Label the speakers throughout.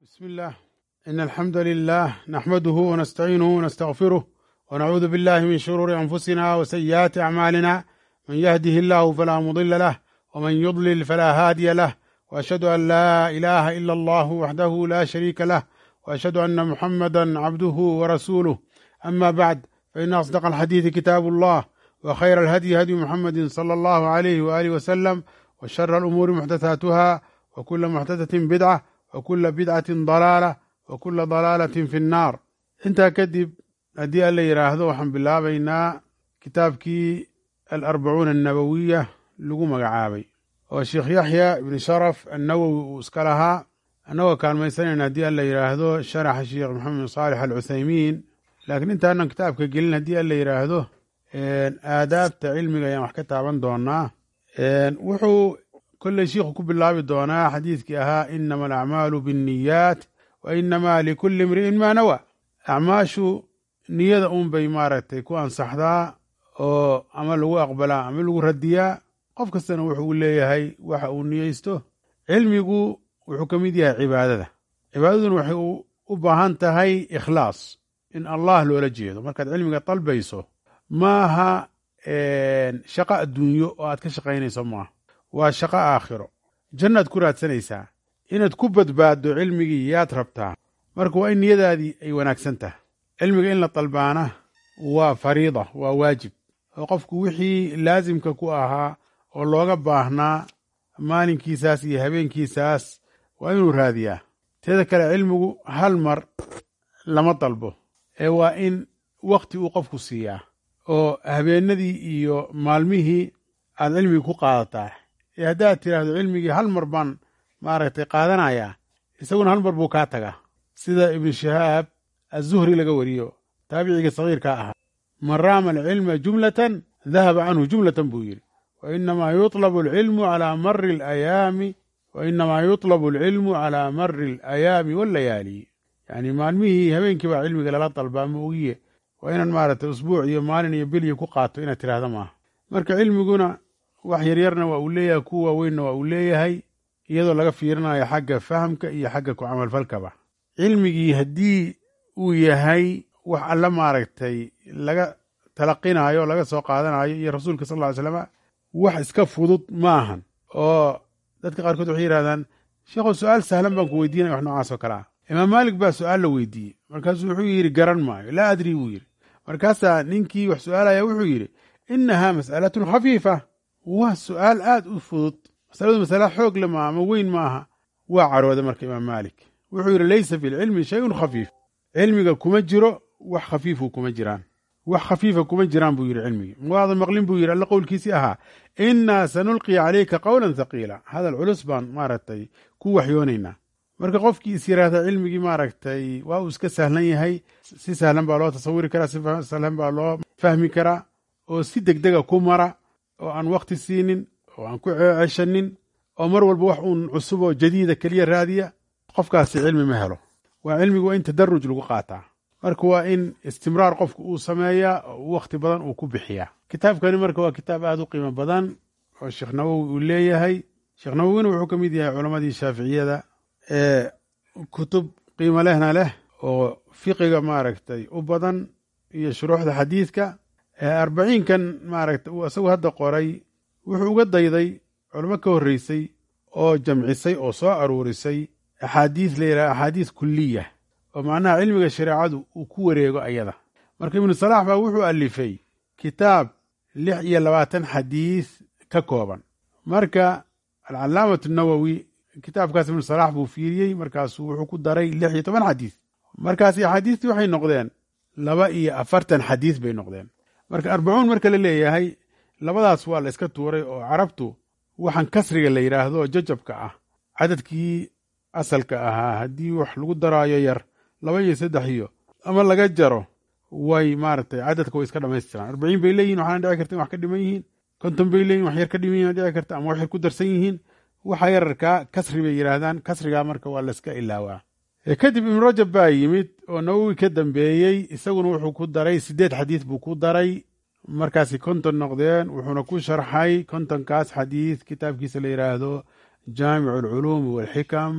Speaker 1: بسم الله إن الحمد لله نحمده ونستعينه ونستغفره ونعوذ بالله من شرور أنفسنا وسيئات أعمالنا من يهده الله فلا مضل له ومن يضلل فلا هادي له وأشهد أن لا إله إلا الله وحده لا شريك له وأشهد أن محمدا عبده ورسوله أما بعد فإن أصدق الحديث كتاب الله وخير الهدي هدي محمد صلى الله عليه وآله وسلم وشر الأمور محدثاتها وكل محدثة بدعة وكل بدعة ضلالة وكل ضلالة في النار intaa kadib haddii alla yidhaahdo waxaan bilaabaynaa kitaabkii alarbacuuna annabowiya lagu magacaabay oo sheekh yaxya ibni sharaf annawowi uu iska lahaa annagoo kaalmaysanayna haddii alla yidhaahdo sharaxa sheekh maxamed saalix alcuthaymiin laakiin intaanan kitaabka gelin haddii alla yidhaahdo aadaabta cilmiga ayaan wax ka taaban doonaa wuxuu kolley shiikhu ku bilaabi doonaa xadiidkii ahaa inama alacmaalu binniyaat wa inama likulli imri'in maa nawa acmaashu niyada un bay maaragtay ku ansaxdaa oo ama lagu aqbalaa ama lagu radiyaa qof kastana wuxuu leeyahay waxa uu niyeysto cilmigu wuxuu ka mid yahay cibaadada cibaadaduna waxay u baahan tahay ikhlaas in allah loola jeedo markaad cilmiga dalbayso maaha shaqo adduunyo oo aad ka shaqaynayso maaha waa shaqo aakhiro jannaad ku raadsanaysaa inaad ku badbaaddo cilmigii yaad rabtaa marka waa in niyadaadii ay wanaagsan tahay cilmiga in la dalbaana waa fariida waa waajib oo qofku wixii laasimka ku ahaa oo looga baahnaa maalinkiisaas iyo habeenkiisaas waa inuu raadiyaa teeda kale cilmigu hal mar lama dalbo ee waa in wakhti uu qofku siiyaa oo habeenadii iyo maalmihii aad cilmigii ku qaadataa ee haddaad tidhaahdo cilmigii hal mar baan maaragtay qaadanayaa isaguna hal mar buu kaa tagaa sida ibnu shahaab azuhri laga wariyo taabiciga sagiirkaa ahaa man raama alcilma jumlatan dahaba canhu jumlatan buu yidhi wa inamaa yutlabu alcilmu calaa mari alayaami wa inamaa yutlabu alcilmu calaa mari alayaami wallayaali yacni maalmihii habeenkii baa cilmiga lala dalbaa ma ogiye waa inaan maaragtay usbuuc iyo maalin iyo bilyi ku qaato inaad tidhaahda maaha marka cilmiguna wax yaryarna waa uu leeyahay kuwa waaweynna waa uu leeyahay iyadoo laga fiirinayo xagga fahamka iyo xagga ku camalfalkaba cilmigii haddii uu yahay wax alla maaragtay laga talaqinayo laga soo qaadanayo iyo rasuulka sal ly slama wax iska fudud ma ahan oo dadka qaarkood waxay yidhahdaan sheekhow su-aal sahlan baan ku weydiinaya wax noocaas oo kale ah imaam maalik baa su-aal la weydiiyey markaasuu wuxuu yidhi garan maayo laa adrii buu yidhi markaasaa ninkii wax su-aalaya wuxuu yidhi innahaa mas'alatun khafiifa waa su-aal aad u fudud masaladu masala xoog le maaha ama weyn maaha waa carooda marka imaam maalik wuxuu yidhi laysa fi lcilmi shayun khafiif cilmiga kuma jiro wax khafiifu kuma jiraan wax khafiifa kuma jiraan buu yidhi cilmigii waadan maqlin buu yidhi alla qowlkiisii ahaa innaa sanulqi calayka qowlan thaqiila hadal culus baan maaragtay ku waxyoonaynaa marka qofkii is yidhaahda cilmigii maaragtay waa uu iska sahlan yahay si sahlan baa loo tasawiri karaa si sahlan baa loo fahmi karaa oo si degdega ku mara oo aan wakhti siinin oo aan ku ceeshanin oo mar walba wax uun cusub oo jadiida keliya raadiya qofkaasi cilmi ma helo waa cilmigu waa in tadaruj lagu qaataa marka waa in istimraar qofku uu sameeyaa oo wakhti badan uu ku bixiyaa kitaabkani marka waa kitaab aad u qiimo badan oo sheekh nawowi uu leeyahay sheekh nawowina wuxuu ka mid yahay culammadii shaaficiyada ee kutub qiimo lehna leh oo fiqiga maaragtay u badan iyo shuruuxda xadiidka arbaciinkan maaragtay uu isagu hadda qoray wuxuu uga dayday culamo ka horreysay oo jamcisay oo soo aruurisay axaadiis la yidhaha axaadiis kuliya oo macnaha cilmiga shareecadu uu ku wareego ayada marka ibnu salaax baa wuxuu alifay kitaab lix iyo labaatan xadiis ka kooban marka alcalaamatu nawowi kitaabkaas ibnu salaax buu fiiriyey markaasuu wuxuu ku daray lix iyo toban xadiis markaas axaadiistii waxay noqdeen laba iyo afartan xadiis bay noqdeen marka arbacuun marka la leeyahay labadaas waa la iska tuuray oo carabtu waxaan kasriga la yidhaahdo oo jajabka ah cadadkii asalka ahaa haddii wax lagu daraayo yar laba iyo saddex iyo ama laga jaro way maaragtay cadadka way iska dhamaystiraan arbaciin bay leeyihin waxaana dhici karta in wax ka dhiman yihiin konton bay leeyihin wax yar ka dhiman yihin dhici karta ama wax yar ku darsan yihiin waxa yararkaa kasri bay yidhaahdaan kasrigaa marka waa layska ilaawaa kadib ibnu rajab baa yimid oo nawowi ka dambeeyey isaguna wuxuu ku daray siddeed xadiis buu ku daray markaasi konton noqdeen wuxuuna ku sharxay kontonkaas xadiis kitaabkiisa la yidhaahdo jaamicu alculuumi walxikam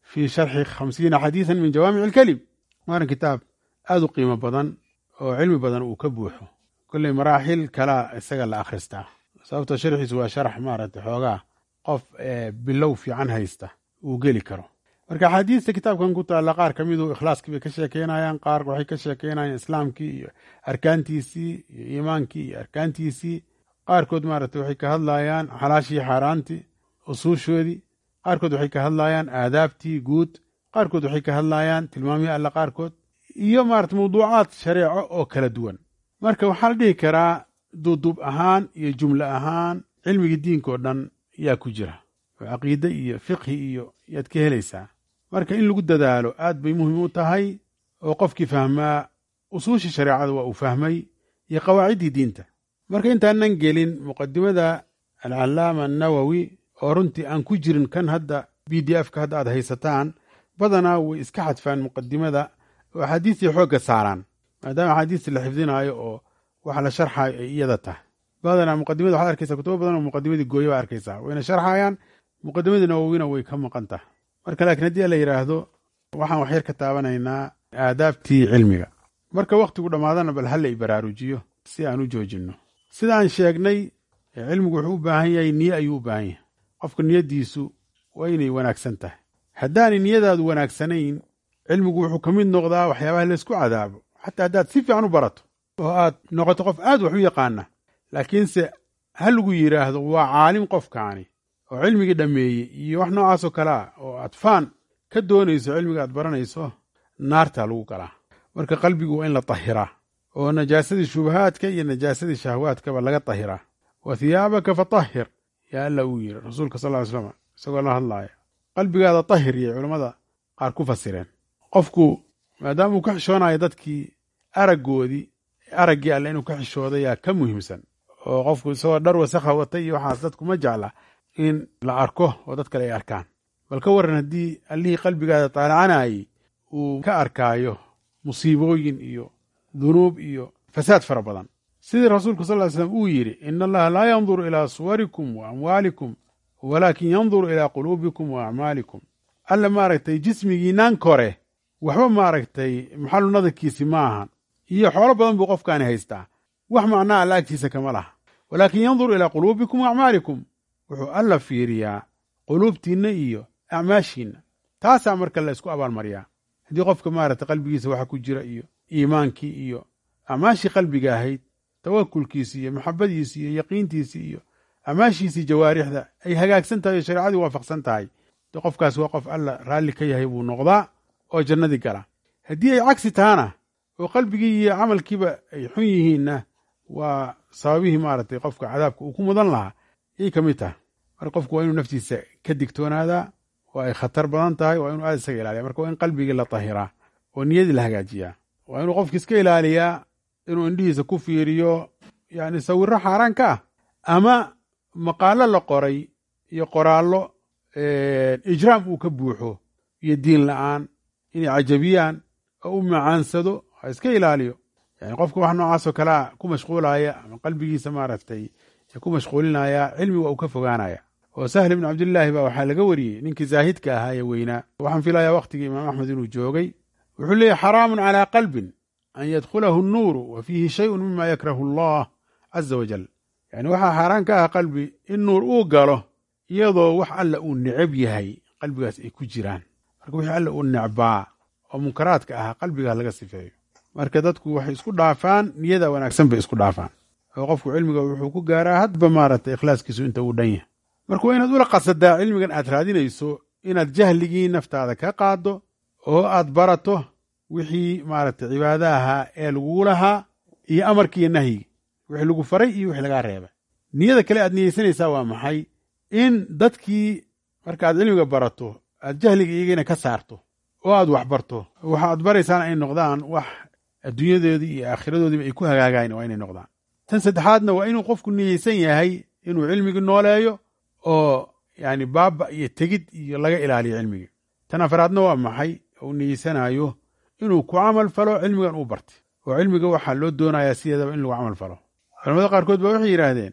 Speaker 1: fii sharxi khamsiina xadiidan min jawaamic alkelim waana kitaab aada u qiimo badan oo cilmi badan uu ka buuxo kolley maraaxil kalaa isaga la akhristaa sababto sharxiisu waa sharax maaragtay xoogaa qof bilow fiican haysta uu geli karo marka axaadiista kitaabkan ku taalla qaar ka miduu ikhlaaskii bay ka sheekeynayaan qaar waxay ka sheekeynayaan islaamkii iyo arkaantiisii iyo iimaankii iyo arkaantiisii qaarkood maaragtay waxay ka hadlayaan xalaashii xaaraantii usuushoodii qaarkood waxay ka hadlayaan aadaabtii guud qaarkood waxay ka hadlayaan tilmaamihii alla qaarkood iyo maarata mawduucaad shareeco oo kala duwan marka waxaa la dhihi karaa duuduub ahaan iyo jumle ahaan cilmigii diinka oo dhan yaa ku jira oo caqiide iyo fiqhi iyo yaad ka helaysaa marka in lagu dadaalo aad bay muhiim u tahay oo qofkii fahmaa usuushii shareecada waa uu fahmay iyo qawaaciddii diinta marka intaanan gelin muqadimada alcallaama annawowi oo runtii aan ku jirin kan hadda b d f ka hadda aad haysataan badanaa way iska xadfaan muqadimada oo axaadiistii xoogga saaraan maadaama axaadiistii la xifdinaayo oo waxa la sharxaayo ay iyada tahay badanaa muqadimada waxaad arkaysaa kutubo badan oo muqadimadii gooye baa arkaysaa wayna sharxayaan muqadimadii nawowina way ka maqan tahay marka laakiin haddii la yidhaahdo waxaan waxyar ka taabanaynaa aadaabtii cilmiga marka wakhtigu dhammaadana bal halla i baraarujiyo si aan u joojinno sida aan sheegnay cilmigu wuxuu u baahan yahay niye ayuu u baahan yahay qofka niyaddiisu waa inay wanaagsan tahay haddaanay niyadaadu wanaagsanayn cilmigu wuxuu ka mid noqdaa waxyaabaha laysku cadaabo xataa haddaad si fiican u barato oo aad noqoto qof aad wax u yaqaana laakiinse ha lagu yidhaahdo waa caalim qofkaani oo cilmigii dhammeeyey iyo wax noocaasoo kale ah oo aad faan ka doonayso cilmiga aad baranayso naartaa lagu galaa marka qalbigu waa in la tahiraa oo najaasadii shubahaadka iyo najaasadii shahwaadkaba laga tahiraa wa hiyaabaka fatahir yaa alla uu yidhi rasuulka sal ly slam isagoo la hadlaaya qalbigaada tahir yay culammada qaar ku fasireen qofku maadaama uu ka xishoonayo dadkii araggoodii araggii alle inuu ka xishoodayaa ka muhiimsan oo qofku isagoo dhar wasakha watay iyo waxaas dadku ma jecla in la arko oo dad kale ay arkaan bal ka warran haddii allihii qalbigaada taalacanayay uu ka arkaayo musiibooyin iyo dunuub iyo fasaad fara badan sidii rasuulku sal ly slam uu yidhi ina allaha laa yanduru ilaa suwarikum wa amwaalikum walaakin yanduru ilaa quluubikum wa acmaalikum alle maaragtay jismigiinaan kore waxba maaragtay maxalu nadarkiisi ma ahan iyo xoolo badan buu qofkaani haystaa wax macnaa alla agtiisa kama laha walaakin yanduru ilaa quluubikum wa acmaalikum wuxuu alla fiiriyaa quluubtiinna iyo acmaashiinna taasaa marka la isku abaalmariyaa haddii qofka maaragtay qalbigiisa waxa ku jira iyo iimaankii iyo acmaashii qalbiga ahayd tawakulkiisii iyo maxabadiisii iyo yaqiintiisii iyo acmaashiisii jawaarixda ay hagaagsan tahay oo shareecadii waafaqsan tahay de qofkaas waa qof alla raalli ka yahay buu noqdaa oo jannadii gala haddii ay cagsi tahana oo qalbigii iyo camalkiiba ay xun yihiinna waa sababihii maaragtay qofka cadaabka uu ku mudan lahaa yay ka mid tahay marka qofku waa inuu naftiisa ka digtoonaadaa oo ay khatar badan tahay waa inuu aad isaga ilaaliya marka waa in qalbigii la tahiraa oo niyadii la hagaajiyaa waa inuu qofki iska ilaaliyaa inuu indhihiisa ku fiiriyo yani sawirro xaaraan ka ah ama maqaalo la qoray iyo qoraallo ijraam uu ka buuxo iyo diin la'aan inay cajabiyaan oo u macaansado ha iska ilaaliyo yani qofka wax noocaasoo kalea ku mashquulaya ama qalbigiisa maaragtay ku mashquulinaya cilmi waa uu ka fogaanaya oo sahl ibnu cabdillaahi baa waxaa laga wariyey ninkii zaahidka ahaa ee weynaa waxaan filayaa wakhtigii imaam axmed inuu joogay wuxuu leeyahy xaraamun calaa qalbin an yadkhulahu annuuru wa fiihi shayun mima yakrahu allah caza wajal yani waxaa xaaraan ka ah qalbi in nuur uu galo iyadoo wax alla uu necab yahay qalbigaas ay ku jiraan marka wixii alla uu necbaa oo munkaraadka ahaa qalbigaa laga sifeeyo marka dadku waxay isku dhaafaan niyada wanaagsan bay isku dhaafaan oo qofku cilmiga wuxuu ku gaaraa hadba maaragtay ikhlaaskiisu inta uu dhan yahay marka waa inaad ula qasadaa cilmigan aad raadinayso inaad jahligii naftaada ka qaaddo oo aad barato wixii maaragtay cibaada ahaa ee lagugu lahaa iyo amarkii iyo nahyigi wixii lagu faray iyo wixii lagaa reebay niyada kale aad niyeysanaysaa waa maxay in dadkii marka aad cilmiga barato aad jahliga iyagina ka saarto oo aad wax barto waxa aad baraysaan ay noqdaan wax adduunyadoodii iyo aakhiradoodiiba ay ku hagaagayn waa inay noqdaan tan saddexaadna waa inuu qofku niyeysan yahay inuu cilmigii nooleeyo oo yani baaba iyo tegid iyo laga ilaaliyo cilmigii tan afraadna waa maxay uu niyeysanayo inuu ku camal falo cilmigan uu bartay oo cilmiga waxaa loo doonayaa sideedaba in lagu camal falo culamada qaarkood ba waxay yidhaahdeen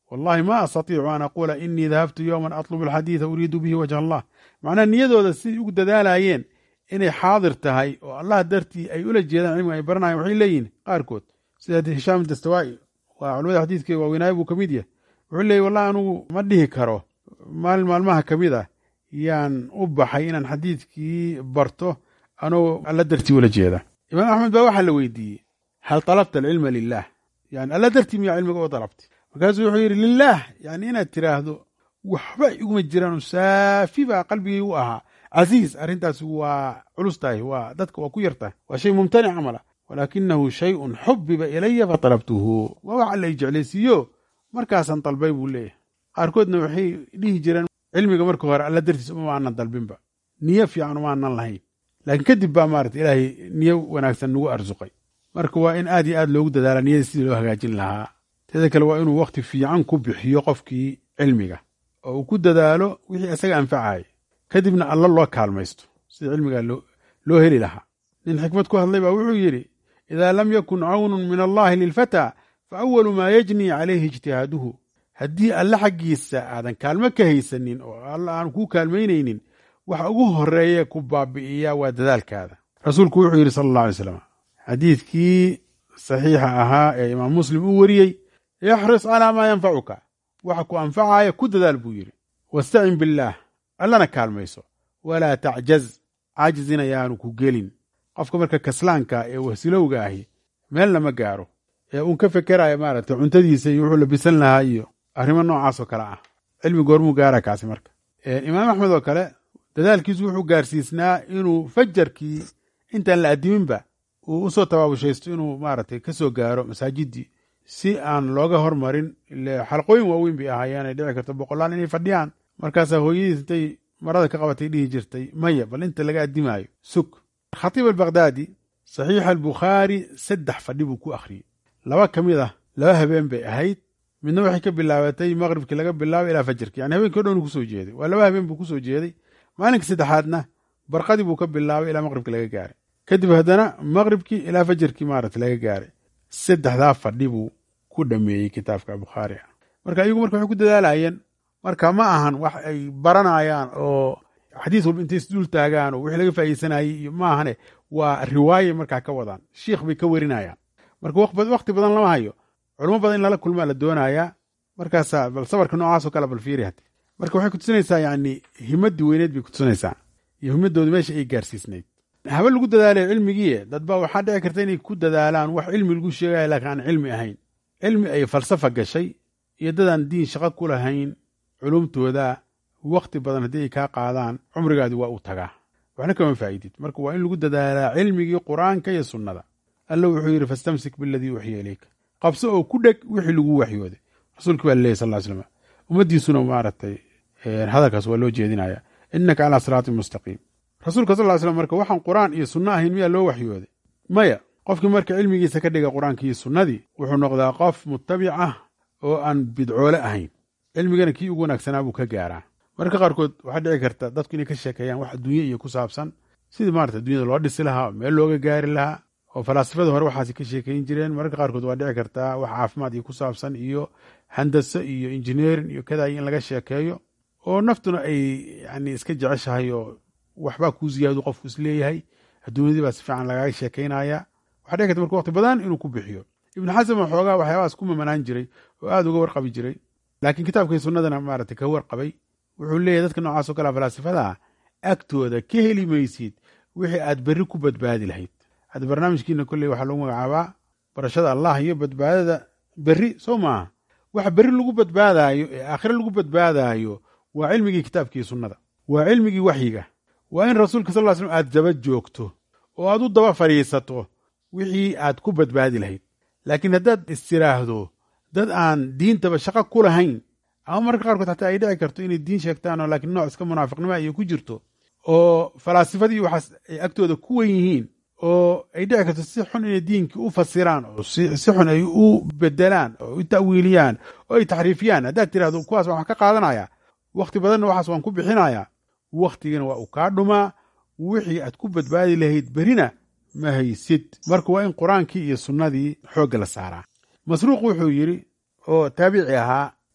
Speaker 1: wallahi ma astatiicu an aquula inii dahabtu yowman atlubu alxadiida uriidu bihi wajha allah macnaha niyadooda siday ugu dadaalaayeen inay xaadir tahay oo allah dartii ay ula jeedaan cilmiga ay baranayan waxay leeyihin qaarkood sida hishaam dastawaa'i waa culamada xadiidka waaweynaayo buu ka mid yahay wuxuu leeyay wallahi anugu ma dhihi karo maalin maalmaha ka mid ah yaan u baxay inaan xadiidkii barto anoo alla dartii ula jeeda imaam axmed baa waxaa la weydiiyey hal talabta alcilma lilah yani alla dartii miyaa cilmiga u dalabtay markaasuu wuxuu yidhi lilaah yani inaad tiraahdo waxba iguma jiraan saafi baa qalbigay u ahaa casiis arrintaas waa culus tahay waa dadka waa ku yar tahay waa shay mumtanic camala walaakinahu shayun xubiba ilaya fatalabtuhu waa wax alla i jeclaysiiyo markaasaan dalbay buu leeyahay qaarkoodna waxay dhihi jireen cilmiga marka hore alla dartiis uma aanan dalbinba niyo fiican uma aanan lahayn laakiin kadib baa maarata ilaahay niyo wanaagsan nagu arsuqay marka waa in aad iyo aad loogu dadaala niyada sidii loo hagaajin lahaa teeda kale waa inuu wakhti fiican ku bixiyo qofkii cilmiga oo uu ku dadaalo wixii isaga anfacaya kadibna alla loo kaalmaysto sida cilmigaa loo heli lahaa nin xikmad ku hadlay baa wuxuu yidhi idaa lam yakun cawnun min allahi lilfataa fa awalu maa yajnii calayhi ijtihaaduhu haddii alle xaggiisa aadan kaalmo ka haysanin oo alla aan kuu kaalmaynaynin waxa ugu horeeye ku baabi'iyaa waa dadaalkaada rasuulku wuxuu yidhi sala allah alay slam xadiidkii saxiixa ahaa ee imaam muslim uu wariyey ixris calaa maa yanfacuka waxa ku anfacaya ku dadaal buu yidhi wastacin billaah allana kaalmayso walaa tacjaz caajizin ayaanu ku gelin qofka marka kaslaanka ee wahsilowga ahi meelna ma gaaro ee uun ka fekeraya maaragtay cuntadiisa iyo wuxuu labisan lahaa iyo arrimo noocaas oo kale ah cilmi goormuu gaara kaasi marka imaam axmed oo kale dadaalkiisu wuxuu gaarsiisnaa inuu fajarkii intaan la adiminba uu usoo tabaabushaysto inuu maaragtay ka soo gaaro masaajidii si aan looga hormarin ile xalqooyin waaweyn bay ahaayeen ay dhici karto boqolaal inay fadhiyaan markaasaa hooyadiis intay marada ka qabatay dhihi jirtay maya bal inta laga addimaayo sug khatiib albakdaadi saxiixa albukhaari saddex fadhi buu ku akhriyey laba ka mid ah laba habeen bay ahayd midna waxay ka bilaabatay maqribkii laga bilaabo ilaa fajarki yani habeenkii o dhan kusoo jeeday waa laba habeen buu kusoo jeeday maalinka saddexaadna barqadii buu ka bilaabay ilaa maqribki laga gaaray kadib haddana maqribkii ilaa fajarkii maarata laga gaaray saddexdaa fadhi buu ku dhameeyey kitaabka bukhaari ah marka iyagu marka waxay ku dadaalayeen marka ma ahan wax ay baranayaan oo xadiis walba intay isdul taagaan oo wixii laga faa'iidsanayey iyo ma ahane waa riwaaye markaa ka wadaan shiikh bay ka werinayaan marka wakti badan lama hayo culamo badan in lala kulmaa la doonayaa markaasaa bal sabarka noocaasoo kale bal fiiri hade marka waxay kutusinaysaa yani himadii weyneed bay kutusinaysaa iyo himadooda meesha ay gaarsiisnayd haba lagu dadaalayo cilmigii dad baa waxaa dhici karta inay ku dadaalaan wax cilmi lagu sheegaya laakiin aan cilmi ahayn cilmi ay falsafa gashay iyo dadaan diin shaqo ku lahayn culumtooda wakti badan haddii ay kaa qaadaan cumrigaadi waa uu tagaa waxna kama faa'idid marka waa in lagu dadaalaa cilmigii qur'aanka iyo sunnada alla wuxuu yidhi fastamsik biladii uxiya ilayka qabso oo ku dheg wixii lagu waxyooday rasuulki baa laleeyahy sal slam ummaddiisuna maaragtay hadalkaas waa loo jeedinaya innaka calaa siraatin mustaqiim rasuulka sal slam marka waxaan qur'aan iyo sunno ahayn miyaa loo waxyooday maya qofkii marka cilmigiisa ka dhiga qur'aankii iyo sunnadii wuxuu noqdaa qof mutabic ah oo aan bidcoole ahayn cilmigana kii ugu wanaagsanaa buu ka gaaraa marka qaarkood waxaa dhici karta dadku inay ka sheekeeyaan wax adduunye iyo ku saabsan sidii maarata adduunyada loo dhisi lahaa meel looga gaari lahaa oo falaasifada hore waxaasi ka sheekeyn jireen mararka qaarkood waa dhici kartaa wax caafimaad iyo ku saabsan iyo handase iyo injineerin iyo kadaa in laga sheekeeyo oo naftuna ay yani iska jeceshahay oo waxbaa kuu ziyaadu qofku isleeyahay adduunyadii baa si fiican lagaga sheekaynaya waxaa dhici karta marka waqti badan inuu ku bixiyo ibnu xasan waxoogaa waxyaabahaas ku mamanaan jiray oo aada uga warqabi jiray laakiin kitaabkii sunnadana maarata ka warqabay wuxuu leeyahy dadka noocaas oo kalea falaasifada ah agtooda ka heli maysid wixii aad berri ku badbaadi lahayd hadda barnaamijkiina kolley waxaa lagu magacaabaa barashada allah iyo badbaadada berri soo maaha waxa berri lagu badbaadaayo ee aakhire lagu badbaadaayo waa cilmigii kitaabkii sunnada waa cilmigii waxyiga waa in rasuulka sal ll slam aad daba joogto oo aad u daba fadhiisato wixii aad ku badbaadi lahayd laakiin haddaad istiraahdo dad aan diintaba shaqo ku lahayn ama mararka qaarkood xataa ay dhici karto inay diin sheegtaan oo laakiin nooc iska munaafiqnimo iyo ku jirto oo falaasifadii waxaas ay agtooda ku wen yihiin oo ay dhici karto si xun inay diinkii u fasiraan oo si xun ay u bedelaan oo u ta'wiiliyaan oo ay taxriifiyaan haddaad tirahdo kuwaas waan wax ka qaadanaya wakhti badanna waxaas waan ku bixinaya wakhtigana waa uu kaa dhumaa wixii aad ku badbaadi lahayd berina ma haysid marka waa in qur-aankii iyo sunnadii xoogga la saaraa masruuq wuxuu yidhi oo taabici ahaa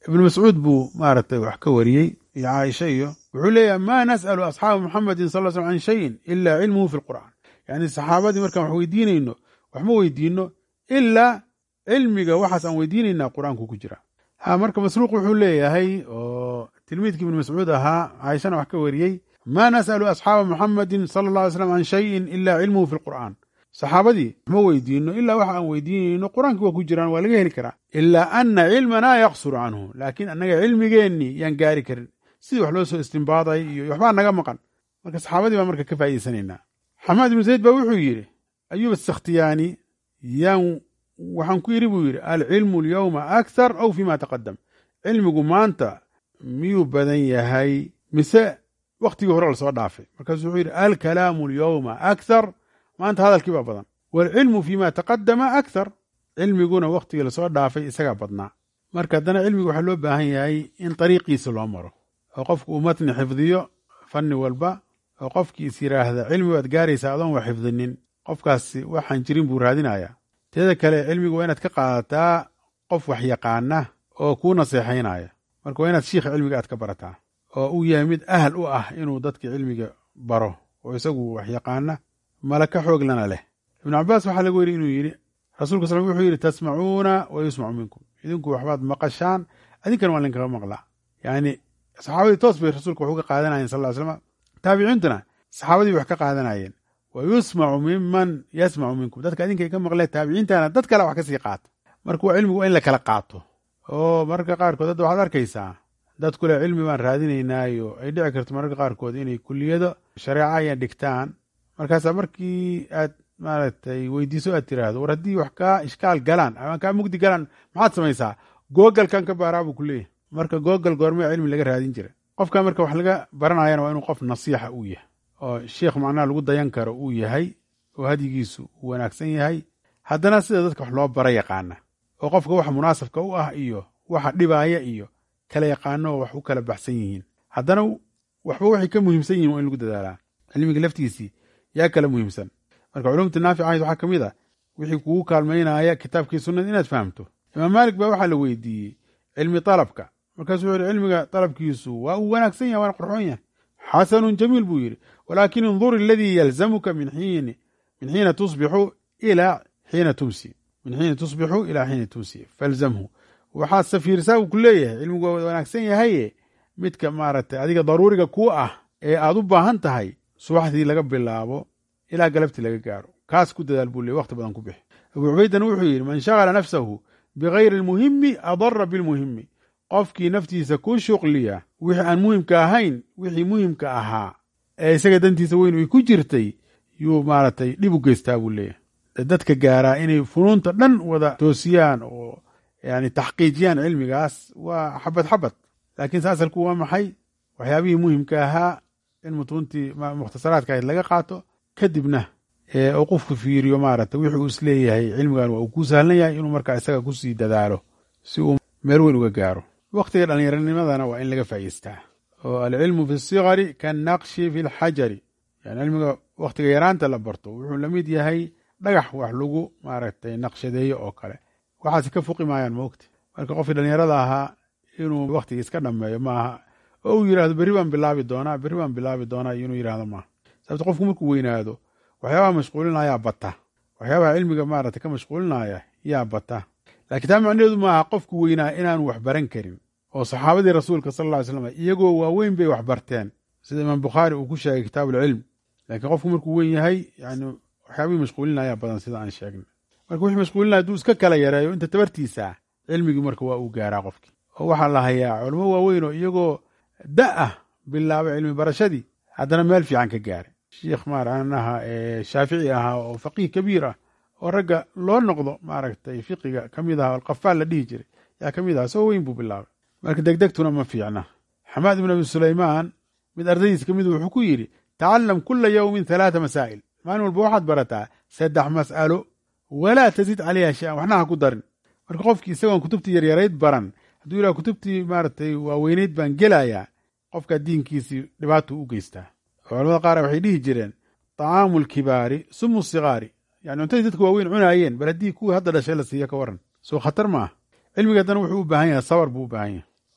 Speaker 1: ibnu mascuud buu maaragtay wax ka wariyey iyo caaisha iyo wuxuu leeyahay maa nas'alu asxaaba muxamedin sal slam can shayin ila cilmuhu fi lqur'aan yacni saxaabadii markaan wax weydiinayno wax ma weydiino ilaa cilmiga waxaas aan weydiinaynaa qur-aanku ku jira ha marka masruuq wuxuu leeyahay oo tilmiidkii ibnu mascuud ahaa caaishana wax ka wariyey maa nas'alu asxaaba muxamedin sala allah alay slam can shayin ila cilmuhu fi lqur'aan saxaabadii ma weydiino ilaa waxa aan weydiinayno qur-aanki waa ku jiraan waa laga heli karaa ilaa ana cilmanaa yaqsuru canhu laakiin annaga cilmigeennii yaan gaari karin sidii wax loo soo istimbaaday iyo waxbaa naga maqan marka saxaabadii baan marka ka faa'idaysanaynaa xamaad ibnu zayd baa wuxuu yidhi ayuub asakhtiyaani yaan waxaan ku yidhi buu yidhi alcilmu alyowma akthar aw fima taqadam cilmigu maanta miyuu badan yahay mise wakhtigii hore lasoo dhaafay markaasuu wuxuu yidhi alkalaamu alyowma akthar maanta hadalkii baa badan waalcilmu fima taqadama akthar cilmiguna wakhtigii lasoo dhaafay isagaa badnaa marka haddana cilmiga waxaa loo baahan yahay in dariiqiisa loo maro oo qofku uu matni xifdiyo fanni walba oo qofkii is yidhaahda cilmi baad gaaraysaa adoon wax xifdinin qofkaasi waxaan jirin buu raadinayaa teeda kale cilmigu waa inaad ka qaadataa qof wax yaqaana oo kuu naseexaynaya marka waa inaad shiikha cilmiga aad ka barataa oo uu yahay mid ahal u ah inuu dadka cilmiga baro oo isagu wax yaqaana malaka xooglana leh ibnu cabaas waxaa laga weri inuu yidhi rasuulka sal wuxuu yidhi tasmacuuna wa yusmacu minkum idinku waxbaad maqashaan idinkana waa linkaga maqlaa yacni saxaabadii toos bay rasuulka wax uga qaadanayeen sal ly slam taabiciintuna saxaabadii wax ka qaadanayeen wa yusmacu miman yasmacu minkum dadka idinkay ka maqleen taabiciintana dad kale wax ka sii qaata marka waa cilmigu waa in la kala qaato oo mararka qaarkood hadda waxaad arkaysaa dad kule cilmi baan raadinaynaayo ay dhici karto mararka qaarkood inay kuliyado shareeca aya dhigtaan markaasaa markii aad maaragtay weydiiso aad tiraahdo war haddii wax kaa ishkaal galaan ama kaa mugdi galaan maxaad samaysaa googalkan ka baaraa buu ku leeyahay marka googal goormee cilmi laga raadin jira qofka marka wax laga baranayana waa inuu qof nasiixa uu yahay oo sheikh macnaha lagu dayan karo uu yahay oo hadyigiisu uu wanaagsan yahay haddana sida dadka wax loo bara yaqaana oo qofka waxa munaasabka u ah iyo waxa dhibaaya iyo kala yaqaano oo wax u kala baxsan yihiin haddana waxba waxay ka muhiimsan yihin waa in lagu dadaalaa cilmiga laftiisii yaa kala muhiimsan marka culumta naafica ahayd waxaa ka mid a wixii kugu kaalmaynaya kitaabkii sunnada inaad fahamto imaam maalik baa waxaa la weydiiyey cilmi dalabka markaasuu wuxu yidhi cilmiga dalabkiisu waa uu wanaagsan yahay waana qurxoon yahay xasanun jamiil buu yidhi walaakin indur aladii yalzamuka min xiini min xiina tusbixu ilaa xiina tumsi min xiina tusbixu ilaa xiina tumsi falzamhu waxaad safiirsaa uu ku leeyahay cilmigu waa wanaagsan yahaye midka maaragtay adiga daruuriga kuu ah ee aad u baahan tahay subaxdii laga bilaabo ilaa galabtii laga gaaro kaas ku dadaal buu leey waqti badan ku bixi abuu cubaydana wuxuu yidhi man shagala nafsahu bigayri almuhimi adara bilmuhimi qofkii naftiisa ku shuqliya wixii aan muhimka ahayn wixii muhimka ahaa ee isaga dantiisa weyn ay ku jirtay yuu maaragtay dhib u geystaa buu leeyahay dadka gaaraa inay funuunta dhan wada toosiyaan oo yani taxqiijiyaan cilmigaas waa xabad xabad laakiin se asalku waa maxay waxyaabihii muhimka ahaa in mutuuntii mukhtasaraadka ahayd laga qaato kadibna uu qofku fiiriyo maaragta wixii uu isleeyahay cilmigan waa uu ku sahlan yahay inuu markaa isaga kusii dadaalo si uu meel weyn uga gaaro wakhtiga dhallinyaranimadana waa in laga faa'iistaa oo alcilmu fi sigari kannaqshi fi lxajari yani cilmiga wakhtiga yaraanta la barto wuxuu la mid yahay dhagax wax lagu maaragtay naqshadeeyo oo kale waxaase ka fuqi maayaan moogta marka qofkii dhallinyarada ahaa inuu wakhtiga iska dhammeeyo maaha oo uu yidhahdo berri baan bilaabi doonaa berri baan bilaabi doonaa iyo inuu yidhahdo maaha sababto qofku markuu weynaado waxyaabaha mashquulinayaa bata waxyaabaha cilmiga maaragtay ka mashquulinaya yaa bata laakiin taa macnaheedu maaha qofku weynaa inaanu wax baran karin oo saxaabadii rasuulka sal alla ly slam iyagoo waaweyn bay wax barteen sida imaam bukhaari uu ku sheegay kitaabuulcilm laakiin qofku markuu weyn yahay yani waxyaabihii mashquulinayaa badan sida aan sheegnay marka wixii mashquulinaya hadduu iska kala yareeyo inta tabartiisa cilmigii marka waa uu gaaraa qofkii oo waxaa la hayaa culamo waaweyn oo iyagoo da ah bilaabay cilmi barashadii haddana meel fiican ka gaaray sheikh maaranaha shaafici ahaa oo faqiih kabiir ah oo ragga loo noqdo maaragtay fiqiga ka mid aha alqafaal la dhihi jiray yaa ka mid aha soo weyn buu bilaabay marka degdegtuna ma fiicna xamaad ibn abi sulaymaan mid ardaydiis ka mid wuxuu ku yidhi tacalam kula yowmin halaata masaa'il maalin walba waxaad barataa saddex mas'alo walaa tazid calayha shay-an waxna ha ku darin marka qofkii isagoon kutubtii yaryarayd baran hadduu yidhaha kutubtii maaragtay waaweynayd baan gelayaa qofka diinkiisii dhibaatuu u geystaa oo culamada qaar waxay dhihi jireen طacaamu alkibaari sumu sigaari yani cuntadii dadka waaweyn cunaayeen bal haddii kuwii hadda dhashay la siiyo ka waran soo khatar ma ah cilmiga haddana wuxuu u baahan yahay sabar buu u baahan yahay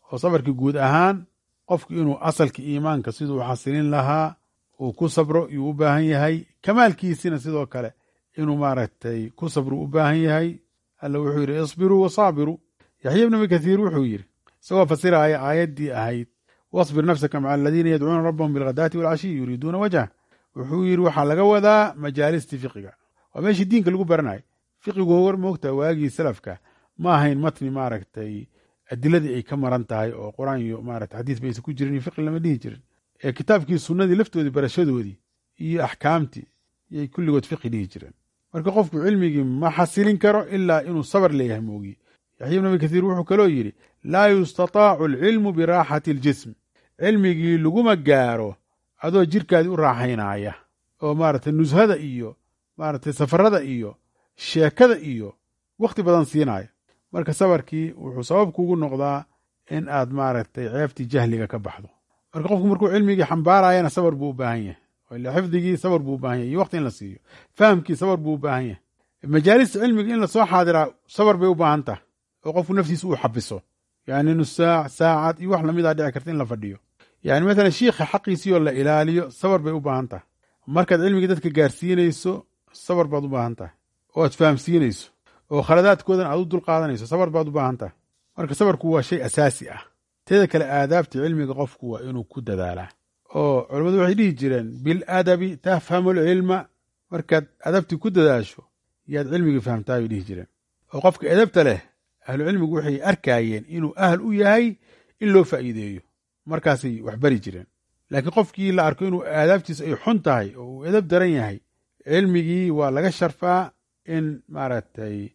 Speaker 1: oo sabarkii guud ahaan qofku inuu asalka iimaanka siduu xasilin lahaa uu ku sabro yuu u baahan yahay kamaalkiisina sidoo kale inuu maaragtay ku sabru u baahan yahay alla wuxuu yidhi isbiruu wasaabiruu yaxya ibn abi kathiir wuxuu yidhi isagoo fasiraaya aayaddii ahayd wasbir nafsaka maca aladiina yadcuuna rabbahum bilghadaati walcashiyi yuriiduuna wajha wuxuu yidhi waxaa laga wadaa majaalistii fiqiga waa meeshii diinka lagu baranayo fiqigu war moogta waagii salafka ma ahayn matni maaragtay adiladii ay ka maran tahay oo qur-aan iyo maarata xadiis baysa ku jirin iyo fiqi lama dhihi jirin ee kitaabkii sunnadii laftoodii barashadoodii iyo axkaamtii yay kulligood fiqi dhihi jireen marka qofku cilmigii ma xasilin karo ilaa inuu sabar leeyahay moogi yaxya ibn abi kathiir wuxuu kaloo yidhi laa yustataacu alcilmu biraaxati aljism cilmigii laguma gaaro adoo jirkaadii u raaxaynaya oo maaragtay nushada iyo maaragtay safarada iyo sheekada iyo wakhti badan siinaya marka sabarkii wuxuu sabab kugu noqdaa in aad maaragtay ceebtii jahliga ka baxdo marka qofku markuu cilmigii xambaarayana sabar buu u baahan yahay ila xifdigii sabar buu u baahan yahay iyo waqti in la siiyo fahamkii sabar buu u baahan yahay majaalista cilmiga in lasoo xaadiraa sabar bay u baahan tahay oo qofku naftiisa uu xabiso yani nus saac saacad iyo wax lamida dhici karta in la fadhiyo yani mathalan shiikha xaqiisii oo la ilaaliyo sabar bay u baahan tahay markaad cilmigii dadka gaarsiinayso sabar baad u baahan tahay oo aad fahamsiinayso oo khaladaadkoodan aad u dulqaadanayso sabar baad u baahan tahay marka sabarku waa shay asaasi ah teeda kale aadaabta cilmiga qofku waa inuu ku dadaalaa oo culammadu waxay dhihi jireen biladabi tafhamu alcilma markaad adabtii ku dadaasho yaad cilmigii fahamtaa bay dhihi jireen oo qofka edabta leh ahlucilmigu waxay arkaayeen inuu ahal u yahay in loo faa'iideeyo markaasay wax bari jireen laakiin qofkii la arko inuu aadaabtiisa ay xun tahay oo uu edab daran yahay cilmigii waa laga sharfaa in maaragtay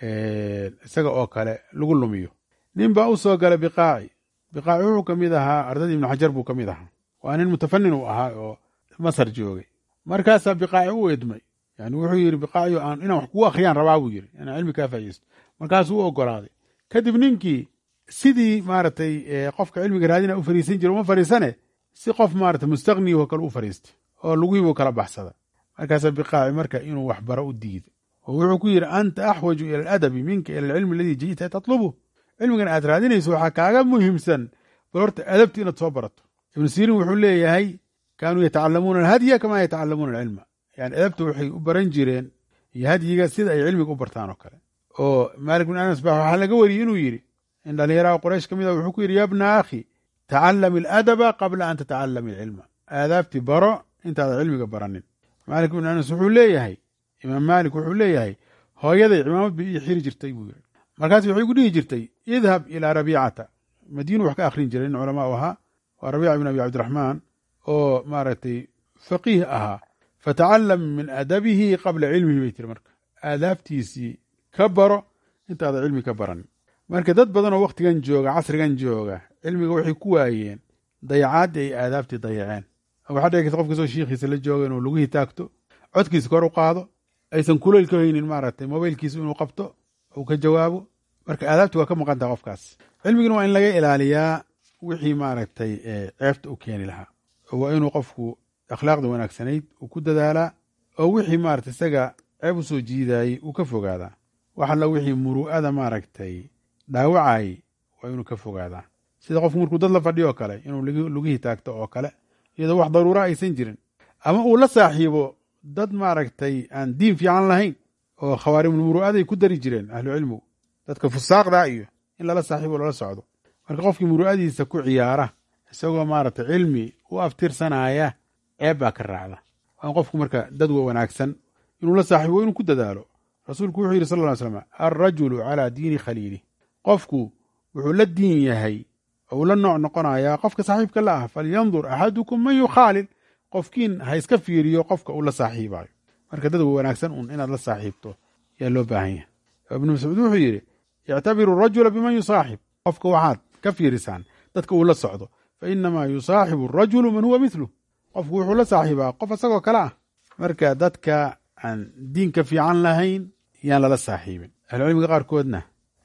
Speaker 1: isaga oo kale lagu lumiyo nin baa u soo gala biqaaci biqaaci wuxuu ka mid ahaa ardadii ibnu xajar buu ka mid ahaa waa nin mutafanin uu ahaa oo masar joogay markaasaa biqaaci u edmay yani wuxuu yidhi biqaaciyo aan inaan wax kugu akhriyaan rabaa buu yidhi inaan cilmi kaa faa'iisto markaasuu u ogolaaday kadib ninkii sidii maaragtay qofka cilmiga raadina u fariisan jira uma fariisane si qof maarata mustaqni oo kale u fariistay oo lugihiibuu kala baxsada markaasaa biqaaci marka inuu wax baro u diiday oo wuxuu ku yidhi anta axwaju ila aladabi minka ila alcilmi aladii ji'ta tatlubu cilmigan aad raadinayso waxaa kaaga muhiimsan bal horta adabti inaad soo barato ibnu siirin wuxuu leeyahay kaanuu yatacalamuuna alhadya kamaa yatacalamuuna alcilma yani adabta waxay u baran jireen iyo hadyiga sida ay cilmiga u bartaan oo kale oo maalik bin anas baa waxaa laga wariyey inuu yidhi in dhallinyaraha quraysh ka mid a wuxuu ku yidhi ya bna akhi tacalam aladaba qabla an tatacalam alcilma aadaabti baro intaadan cilmiga baranin maalik bin anas wuxuu leeyahay imaam maalik wuxuu leeyahay hooyaday cimaamad bay ii xiri jirtay buu yidhi markaas waxay gu dhihi jirtay idhab ilaa rabiicata madiinu wax ka akhrin jiray nin culamaa u ahaa waa rabiica bin abi cabdiraxmaan oo maaragtay faqiih ahaa fatacalam min adabihi qabla cilmihi bay tiri marka aadaabtiisii ka baro intaada cilmi ka baranin marka dad badan oo wakhtigan jooga casrigan jooga cilmiga waxay ku waayeen dayacaadii ay aadaabtii dayaceen waxaa dhici karta qof kastoo shiikhiisa la jooga inuu lugihii taagto codkiisa kor u qaado aysan kuleyl ka haynin maaragtay mobaylkiisa inuu qabto uu ka jawaabo marka aadaabti waa ka maqan taha qofkaas cilmigina waa in laga ilaaliyaa wixii maaragtay ceebta u keeni lahaa oo waa inuu qofku akhlaaqda wanaagsanayd uu ku dadaalaa oo wixii maarata isaga ceeb u soo jiidayey uu ka fogaadaa wax alla wixii muru'ada maaragtay dhaawacayey waa inuu ka fogaadaa sida qofku markuu dad la fadhiyo oo kale inuu lugihii taagto oo kale iyadoo wax daruura aysan jirin ama uu la saaxiibo dad maaragtay aan diin fiican lahayn oo khawaarimul muru'aday ku dari jireen ahlu cilmigu dadka fusaaqda iyo in lala saaxiibo lala socdo marka qofkii muru'adiisa ku ciyaara isagoo maaragtay cilmi u aftirsanaya ceeb baa ka raacda waa qofku marka dad wa wanaagsan inuu la saaxiibo inuu ku dadaalo rasuulku wuxuu yidhi sal ll ly slam alrajulu calaa diini khaliilih qofku wuxuu la diin yahay ou la nooc noqonayaa qofka saaxiibka la ah falyandur axadukum man yukhaalil qofkiin ha iska fiiriyo qofka uu la saaxiibayo marka dad wa wanaagsan un inaad la saaxiibto yaa loo baahan yahay ibnu mascuud wuxuu yidhi ictabiru rajula biman yusaaxib qofka waxaad ka fiirisaan dadka uu la socdo fa inamaa yusaaxibu arajulu man huwa mithluh qofku wuxuu la saaxiibaa qof isagoo kale ah marka dadka aan diinka fiican lahayn yaan lala saaxiibin ahlucilmiga qaarkoodna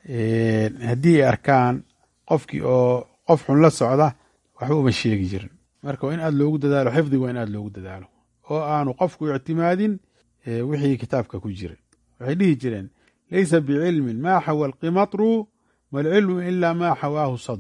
Speaker 1: haddii ay arkaan qofkii oo qof xun la socda waxba uma sheegi jirin marka waa in aad loogu dadaalo xifdiga waa in aad loogu dadaalo oo aanu qofku ictimaadin wixii kitaabka ku jiray waxay dhihi jireen laysa bicilmin maa xawa alqimatru walcilmu ila maa xawaahu sadru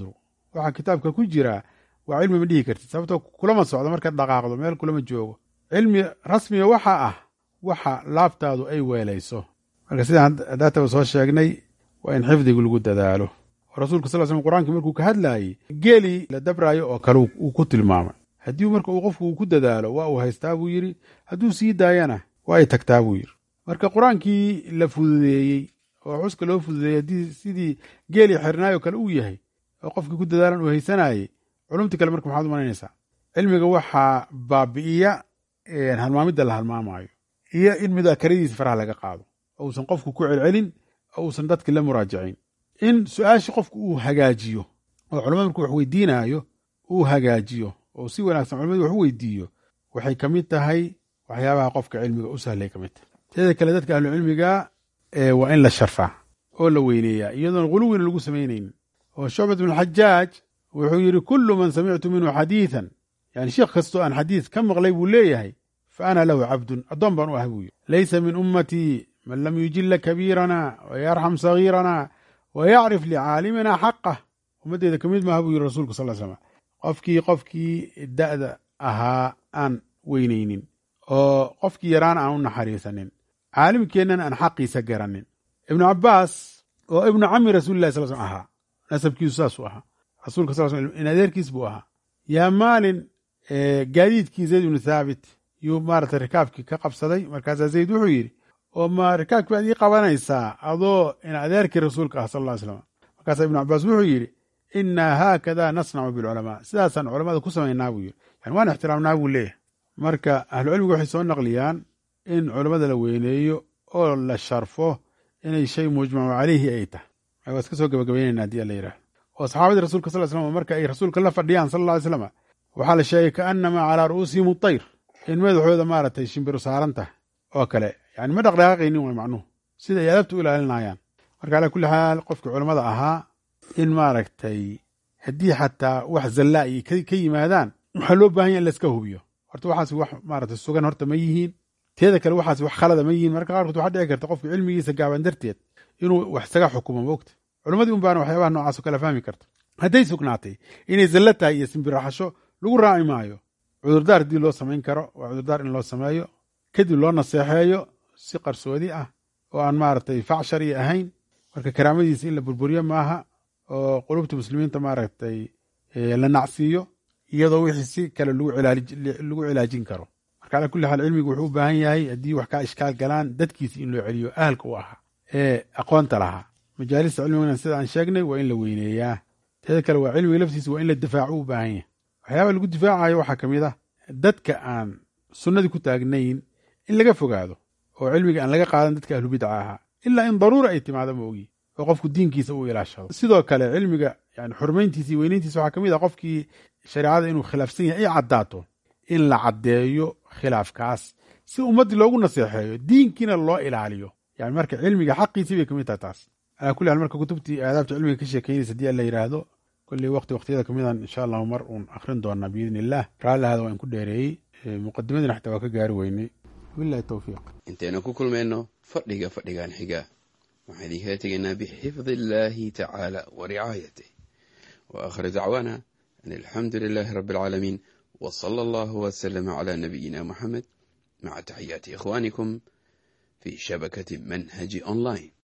Speaker 1: waxaa kitaabka ku jira waa cilmi ma dhihi kartid sababtoo kulama socdo markaad dhaqaaqdo meel kulama joogo cilmi rasmiga waxaa ah waxa laabtaadu ay weelayso marka sidaan hadaataba soo sheegnay waa in xifdigu lagu dadaalo oo rasuulka sal slm qur-aankii markuu ka hadlaayey geelii la dabraayo oo kale uu ku tilmaamay haddii marka uu qofku uu ku dadaalo waa uu haystaa buu yidhi hadduu sii daayana waa ay tagtaa buu yidhi marka qur-aankii la fududeeyey oo xuska loo fududeeyey haddii sidii geelii xirnaayo kale uu yahay oo qofkii ku dadaalan uu haysanayey culumtii kale marka maxaad umalaynaysaa cilmiga waxaa baabi'iya halmaamidda la halmaamaayo iyo in mudaakaradiisa faraha laga qaado oo uusan qofku ku celcelin oo uusan dadki la muraajacayn in su-aashii qofku uu hagaajiyo oo culamada markuu wax weydiinaayo uu hagaajiyo oo si wanaagsan culamadu wax u weydiiyo waxay ka mid tahay waxyaabaha qofka cilmiga u sahlay ka mid tahay teeda kale dadka ahlucilmiga waa in la sharfaa oo la weyneeyaa iyadoon guluwina lagu samaynaynin oo shucbat bn xajaaj wuxuu yidhi kullu man samictu minhu xadiidan yani sheekh kastoo aan xadiis ka maqlay buu leeyahay fa ana lahu cabdun addoon baan u ah buu yidhi laysa min ummatii man lam yujila kabiirana wa yarxam sagiirana wa yacrif licaalimina xaqah ummaddeeda ka mid maaha buu yidhi rasuulku sal slam qofkii qofkii da'da ahaa aan weynaynin oo qofkii yaraan aan u naxariisanin caalimkeennana aan xaqiisa garanin ibnu cabbaas oo ibnu cami rasuulillahi sal slm ahaa nasabkiisu saasuu ahaa rasuulka sal sl in adeerkiis buu ahaa yaa maalin gaadiidkii zayd ibnu thaabit yuu maarata rikaabkii ka qabsaday markaasaa zayd wuxuu yidhi oo ma rikaabkii baad ii qabanaysaa adoo in adeerkii rasuulka ah sal ll ly slam markaasaa ibnu cabbaas wuxuu yidhi innaa haakada nasnacu bilculamaa sidaasaan culamada ku samaynaa buu yidhi yani waan ixtiraamnaa buu leeyahay marka ahlucilmigu waxay soo naqliyaan in culammada la weyneeyo oo la sharfo inay shay mujmacu caleyhi ay tahay waa iska soo gabagabaynaynaa haddii alla yidhahdo oo saxaabadii rasuulka sal slam marka ay rasuulka la fadhiyaan sal alla ly slam waxaa la sheegay kaannamaa calaa ru'uusihim utayr in madaxooda maaragtay shimbiru saaran tahay oo kale yani ma dhaqdhaqaaqaynin way macnuhu sida ay adabta u ilaalinayaan marka calaa kulli xaal qofkii culammada ahaa in maaragtay haddii xataa wax zallaa ay ka yimaadaan waxaa loo baahan ya in layska hubiyo horta waxaas wax maaragtay sugan horta ma yihiin teeda kale waxaas wax khalada ma yihiin marka qaarkood waxaa dhici karta qofka cilmigiisa gaaban darteed inuu wax isaga xukumo moogta culammadii un baana waxyaabaha noocaasoo kale fahmi karta hadday sugnaatay inay zallo tahay iyo simbiraxasho lagu raaci maayo cudurdaar haddii loo samayn karo waa cudurdaar in loo sameeyo kadib loo naseexeeyo si qarsoodi ah oo aan maaragtay facshari ahayn marka karaamadiisa in la burburiyo maaha oo qulubta muslimiinta maaragtay la nacsiiyo iyadoo wixii si kale lagu cilaajin karo marka calaa kulli xaal cilmigu wuxuu u baahan yahay haddii wax kaa ishkaal galaan dadkiisi in loo celiyo ahalka u ahaa ee aqoonta lahaa majaalista cilmigana sida aan sheegnay waa in la weyneeyaa teeda kale waa cilmiga laftiisa waa in la difaaco u baahan yahay waxyaaba lagu difaacayo waxaa ka mid ah dadka aan sunnadii ku taagnayn in laga fogaado oo cilmiga aan laga qaadan dadka ahlubidca ahaa ilaa in daruura ay timaado moogi oo qofku diinkiisa uu ilaashado sidoo kale cilmiga yani xurmayntiisa iyo weynayntiisa waxaa ka mid ah qofkii shareecada inuu khilaafsan yahay ay caddaato in la caddeeyo khilaafkaas si ummaddii loogu naseexeeyo diinkiina loo ilaaliyo yani marka cilmiga xaqiisii bay ka mid tahay taas calaa kulli xaal marka kutubtii aadaabta cilmiga ka sheekeynaysa haddii alla yidhaahdo kolley waqti waqtiyada ka midan insha allahu mar uun akhrin doonaa biidni illah raallihaada waan ku dheereeyey muqadimadina xataa waa ka gaari weynay wabillahi towfiiq
Speaker 2: intaynu ku kulmayno fadhiga fadhigan xiga waxaan idinkala tegaynaa bixifdi illaahi tacaala wa ricaayatih wa aakhiru dacwaana an alxamdu lilaahi rabbi alcaalamiin wa sala allahu wasalama calaa nabiyina moxamed maca taxiyaati ikhwaanikum fii shabakati manhaji online